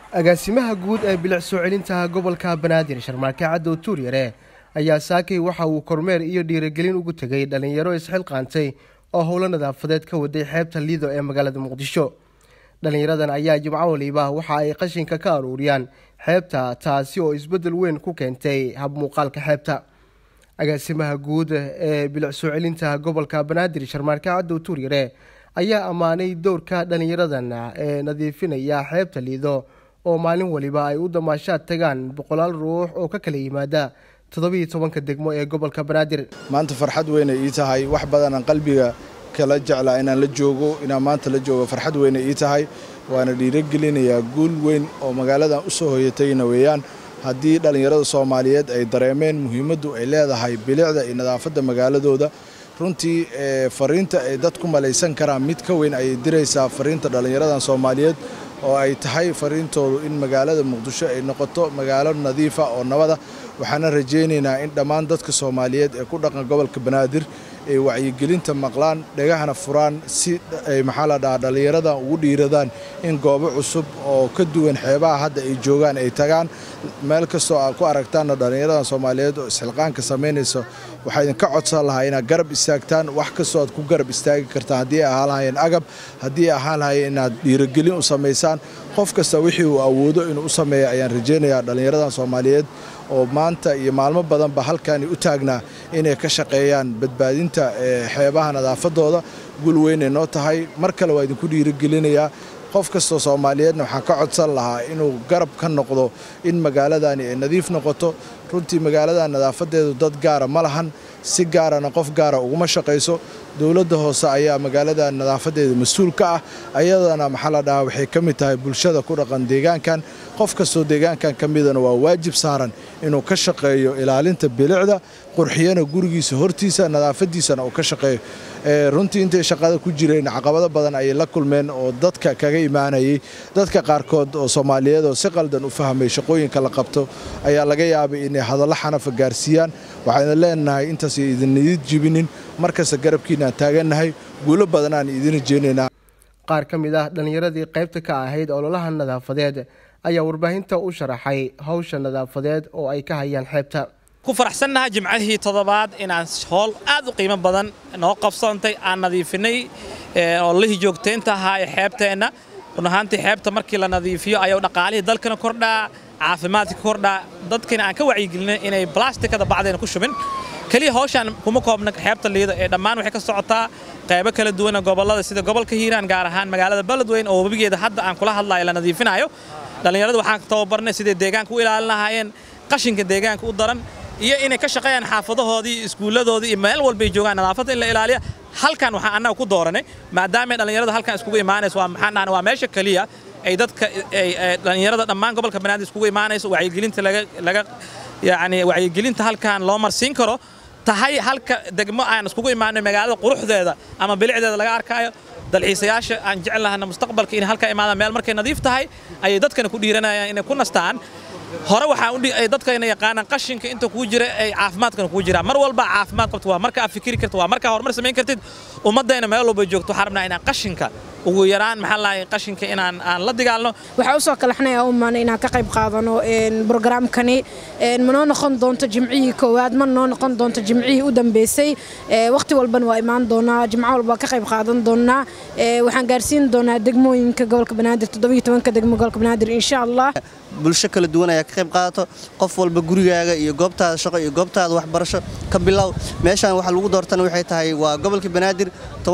agaasimaha guud ee bilic soo celinta gobolka banaadir sharmaake cadow tuuryare ayaa saakay waxa uu kormeer iyo dhiirigelin ugu tegay dhallinyaro isxilqaantay oo howlo nadaafadeed ka waday xeebta liido ee magaalada muqdisho dhallinyaradan ayaa jimco waliba waxa ay qashinka ka aruuriyaan xeebta taasi oo isbeddel weyn ku keentay habmuuqaalka xeebta agaasimaha guud ee bilic soo celinta gobolka banaadir sharmaarke cadow tuuryare ayaa ammaanay dowrka dhallinyaradan ee nadiifinaya xeebta liido oo maalin waliba ay u damaashaad tagaan boqolaal ruux oo ka kala yimaada toddobiiyo tobanka degmo ee gobolka banaadir maanta farxad weynay ii tahay wax badanaan qalbiga kala jeclaa inaan la joogo inaan maanta la joogo farxad weynay ii tahay waana dhiirogelinayaa guul weyn oo magaaladan u soo hoyatayna weeyaan haddii dhallinyarada soomaaliyeed ay dareemeen muhiimaddu ay leedahay bilicda iyo nadaafadda magaaladooda runtii fariinta ay dad ku malaysan karaan mid ka weyn ayay diraysaa fariinta dhallinyaradan soomaaliyeed oo ay tahay fariintoodu in magaalada muqdisho ay noqoto magaalo nadiifa oo nabada waxaana rajaynaynaa in dhammaan dadka soomaaliyeed ee ku dhaqan gobolka banaadir ay wacyigelinta maqlaan dhegahana furaan si ay maxaa la dhahaa dhallinyaradan ugu dhiiradaan in goobo cusub oo ka duwan xeebaha hadda ay joogaan ay tagaan meel kastoo aad ku aragtaanna dhallinyaradan soomaaliyeed oo isxilqaanka samaynaysa waxaa idinka codsan lahaa inaad garab istaagtaan wax kastoo aad ku garab istaagi kartaan haddii ay ahaan lahayeen agab haddii ay ahaan lahayeen inaad dhiirogelin u samaysaan qof kasta wixii uu awoodo inuu u sameeya ayaan rajaynayaa dhallinyaradan soomaaliyeed oo maanta iyo maalmo badanba halkaani u taagnaa inay ka shaqeeyaan badbaadinta xeebaha nadaafadooda gul weynay noo tahay mar kale waa idinku dhiirigelinayaa qof kastoo soomaaliyeedna waxaan ka codsan lahaa inuu garab ka noqdo in magaaladani ay nadiif noqoto runtii magaaladan nadaafadeedu dad gaara ma lahan si gaarana qof gaara uguma shaqayso dowladda hoose ayaa magaalada nadaafadeeda mas-uul ka ah ayadana maxaa la dhahaa waxay ka mid tahay bulshada ku dhaqan deegaankan qof kastoo deegaankan ka midana waa waajib saaran inuu ka shaqeeyo ilaalinta bilicda qurxiyana gurigiisa hortiisa nadaafadiisana uu ka shaqeeyo runtii intay shaqada ku jireen caqabado badan ayay la kulmeen oo dadka kaga imaanayay dadka qaarkood oo soomaaliyeed oo si qaldan u fahmay shaqooyinka la qabto ayaa laga yaabay inay hadallo xanafa gaarsiiyaan waxayna leenahay intaas idin idin jibinin markasta garabkiinaan taagannahay guulo badanaan idin rajeynaynaa qaar ka mid ah dhallinyaradii qaybta ka ahayd ololaha nadaafadeed ayaa warbaahinta u sharaxay hawsha nadaafadeed oo ay ka hayaan xeebta ku faraxsannahay jimcadihii toddobaad inaan howl aad u qiimo badan noo qabsoontay aan nadiifinay ololihii joogtaynta ahaa ee xeebteenna run ahaantii xeebta markii la nadiifiyo ayuu dhaqaalihii dalkana kordhaa caafimaadka kordhaa dadkina aan ka wacyigelinay inay blastikada bacdeena ku shubin keliya hawshaan kuma koobna xeebta liida ee dhammaan waxay ka socotaa qaybo kala duwana gobollada sida gobolka hiiraan gaar ahaan magaalada beledweyn oo webigeeda hadda aan kula hadlayo la nadiifinayo dhallinyarada waxaan tababarnay siday deegaanka u ilaalin lahaayeen qashinka deegaanka u daran iyo inay ka shaqeeyaan xaafadahoodii iskuulladoodii iyo meel walbay joogaan nadaafadda in la ilaaliya halkan waxaan annaga ku dooranay maadaama dhallinyarada halkan iskugu imaanayso waa maxaan dhahnay waa meesha keliya ay dadka dhallinyarada dhammaan gobolka banaadir iskugu imaanayso wacyigelinta laga laga yacni wacyigelinta halkan loo marsiin karo tahay halka degmo aan iskugu imaanay magaalada quruxdeeda ama bilicdeeda laga arkaayo dalxiisayaasha aan jecel lahana mustaqbalka inay halka imaadaan meel markay nadiif tahay ayay dadkana ku dhiiranayaan inay ku nastaan hore waxaa dadkayna yaqaanaan qashinka inta kuu jira ay caafimaadkana kuu jiraan mar walba caafimaad qabto waa marka aad fikiri karto waa markaa horumar samayn kartid ummaddayna meel walba joogto waxaan rabnaa inaan qashinka ugu yaraan maxaa lahay qashinka inaan aan la dagaalno waxaa usoo kalaxnaya umaana inaan ka qayb qaadano brograamkani ma noo noqon doonto jimcihii koowaad ma noo noqon doonto jimcihii u dambeysay waqti walbana waa imaan doonaa jimco walba ka qayb qaadan doonaa waxaan gaarsiin doonaa degmooyinka gobolka banaadir toddobiyo tobanka degmo gobolka banaadir insha allah bulsho kala duwan ayaa ka qayb qaadato qof walba gurigaaga iyo goobtaada shaqo iyo goobtaada waxbarasho ka bilow meeshaan waxa lagu doortana waxay tahay waa gobolka banaadir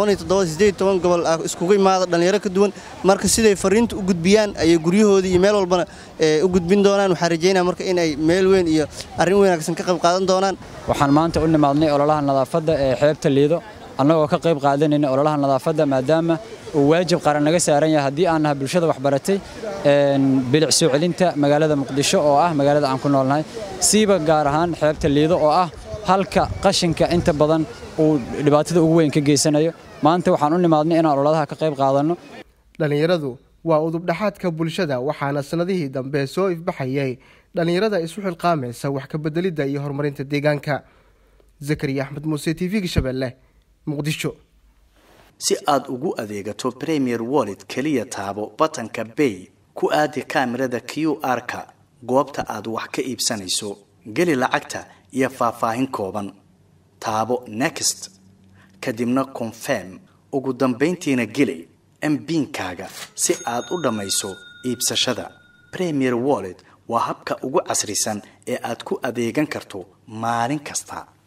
gobol ah iskugu imaada dhallinyaro ka duwan marka siday fariinta u gudbiyaan ayay guryahoodii iyo meel walbana u gudbin doonaan waxaan rajaynaa marka inay meel weyn iyo arrin wanaagsan ka qayb qaadan doonaan waxaan maanta u nimaadnay ololaha nadaafadda ee xeebta liido annagoo ka qayb qaadanayna ololaha nadaafadda maadaama uu waajib qaran naga saaran yahay haddii aan nahay bulshada waxbaratay bilic soo celinta magaalada muqdisho oo ah magaalada aan ku noolnahay siiba gaar ahaan xeebta liido oo ah halka qashinka inta badan uu dhibaatada ugu weyn ka geysanayo maanta waxaan u nimaadnay inaan ololaha ka qayb qaadanno dhallinyaradu waa udubdhaxaadka bulshada waxaana sannadihii dambe soo ifbaxayay dhallinyarada isu xilqaamaysa wax ka beddelidda iyo horumarinta deegaanka zakariya axmed muuse t v-ga shabeelle muqdisho si aad ugu adeegato premier wallet keliya taabo batanka bay ku ku aadi kaamirada q r-ka goobta aad wax ka iibsanayso geli lacagta iyo faahfaahin kooban taabo next kadibna confirm ugu dambayntiina geli mbiinkaaga si aad u dhammayso iibsashada premier wallet waa habka ugu casrisan ee aad ku adeegan karto maalin kasta